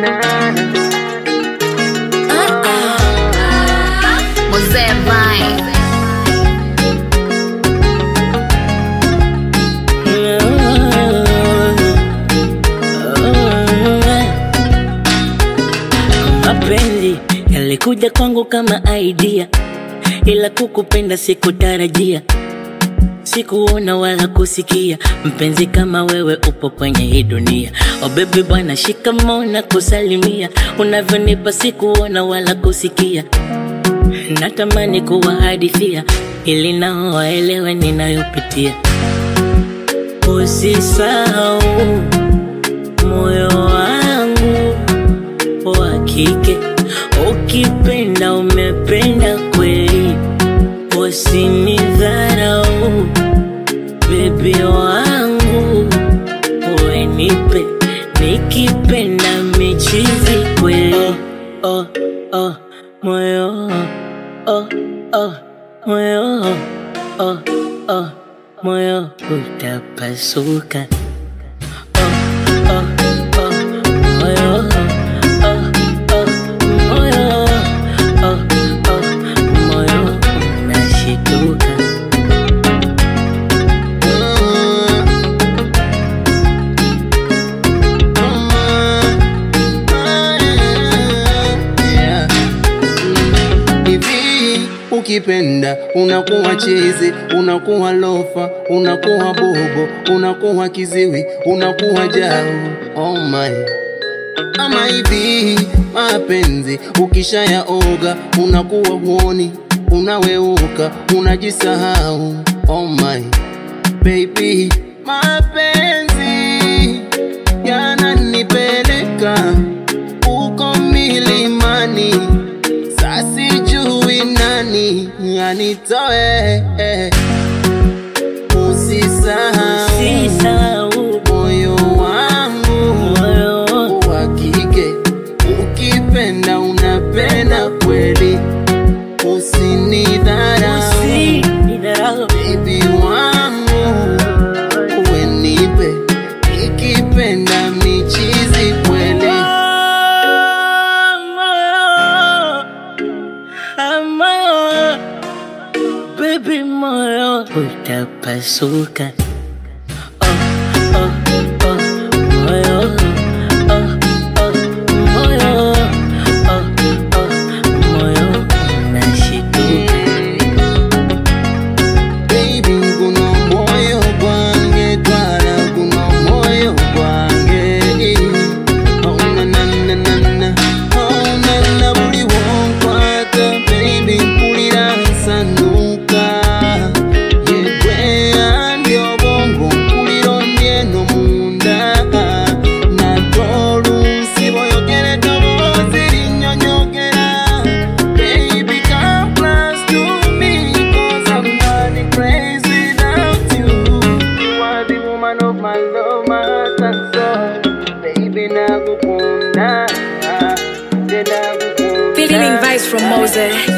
Mzee Vine. Mapenzi yalikuja kwangu kama idea, ila kukupenda sikutarajia, sikuona wala kusikia mpenzi kama wewe upo kwenye hii dunia. Oh baby bwana, shikamoo na kusalimia, unavyonipa sikuona wala kusikia, natamani kuwahadithia ili nao waelewe ninayopitia. Usisahau moyo wangu wa kike, ukipenda umependa kweli, usinidharau bebi wangu, wenipe nikipenda michizi kweli. Oh, oh, moyo oh, oh, moyo oh, oh, moyo utapasuka. Oh, oh, oh, moyo oh, oh, moyo oh, oh, moyo unashituka. Yeah. Hivi ukipenda unakuwa chizi, unakuwa lofa, unakuwa bobo, unakuwa kiziwi, unakuwa jau. Oh my. Ama hivi mapenzi ukishayaoga unakuwa huoni, unaweuka, unajisahau. Oh my baby, mapenzi yananipeleka uko milimani, sasijui nani anitoe. Usisahau Sisahau moyo wangu moyo wa kike, ukipenda unapenda kweli, usinidharau usinidharau baby wangu, wenipe ikipenda michizi kweli. moyo baby moyo utapasuka oh, oh, oh, moyo oh, oh, moyo oh, oh, moyo unashituka Baby, kuno moyo gwange twala kuno moyo gwange Oh na na na na na Oh na na buli wonkwata Baby mpulira nsanuka Yegwe andi obwongo mpulira ondyeno munda Nate oluusi boyogera eddoboozi linnyonnyogera Baby come close to me Cause I'm running crazy without you You are the woman of my love, my heart and soul Baby nakukunda Nde nakukunda Feeling vibes from Mose.